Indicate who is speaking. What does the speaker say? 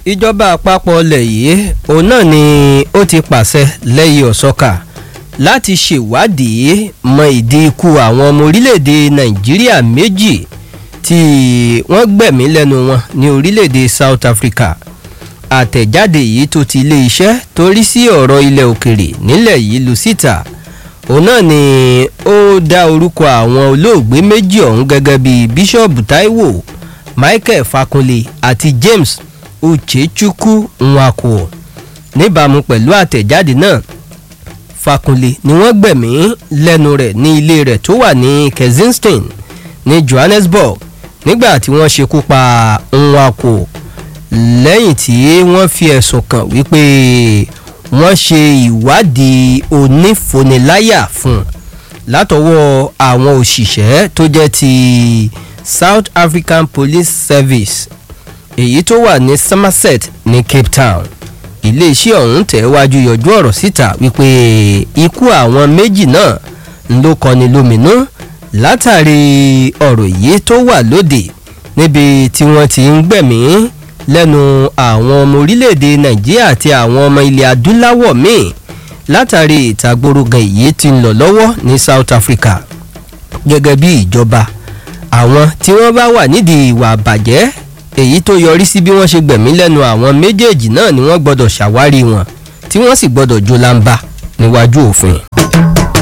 Speaker 1: ìjọba àpapọ̀ ilẹ̀ yìí òun náà ni ó ti pàṣẹ lẹ́yìn ọ̀sọ́kà láti ṣèwádìí mọ ìdí ikú àwọn ọmọ orílẹ̀-èdè nàìjíríà méjì tí wọ́n gbẹ̀mí lẹ́nu wọn ní orílẹ̀-èdè south africa àtẹ̀jáde yìí tó ti ilé iṣẹ́ tó rí sí ọ̀rọ̀ ilẹ̀ òkèrè nílẹ̀ yìí lu síta òun náà ni ó dá orúkọ àwọn olóògbé méjì ọ̀hún gẹ́gẹ́ bíi bíṣọ̀bù taiwo michael fakunle àti james uchechukwu nwako níbàámu pẹ̀lú àtẹ̀jáde náà fakunle ni wọ́n gbẹ̀mí lẹ́nu rẹ̀ ní ilé rẹ̀ tó wà ní kensington ní johannesburg nígbà tí wọ́n ṣekú pa nwako lẹ́yìn tí wọ́n fi ẹ̀sùn kàn wípé wọ́n ṣe ìwádìí onífoniláyà fún un látọwọ́ àwọn òṣìṣẹ́ tó jẹ́ ti south african police service èyí tó wà ní somerset ní cape town iléeṣẹ́ ọ̀hún tẹ̀wájú yọjú ọ̀rọ̀ síta wípé ikú àwọn méjì náà ló kọni lóminú látàrí ọ̀rọ̀ yìí tó wà lóde níbi tí wọ́n ti ń gbẹ̀mí lẹ́nu àwọn ọmọ orílẹ̀-èdè nàìjíríà àti àwọn ọmọ ilẹ̀ adúláwọ̀ míì látàrí ìtagbórógan èyí tí ń lọ lọ́wọ́ ní south africa gẹ́gẹ́ bí ìjọba àwọn tí wọ́n bá wà nídìí ìwà àbàjẹ́ èyí tó yọrí sí bí wọ́n ṣe gbẹ̀mí lẹ́nu àwọn méjèèjì náà ni wọ́n gbọ́dọ̀ ṣàwárí wọn tí wọ́n sì gbọ́dọ̀ jó lámbá níwájú òfin.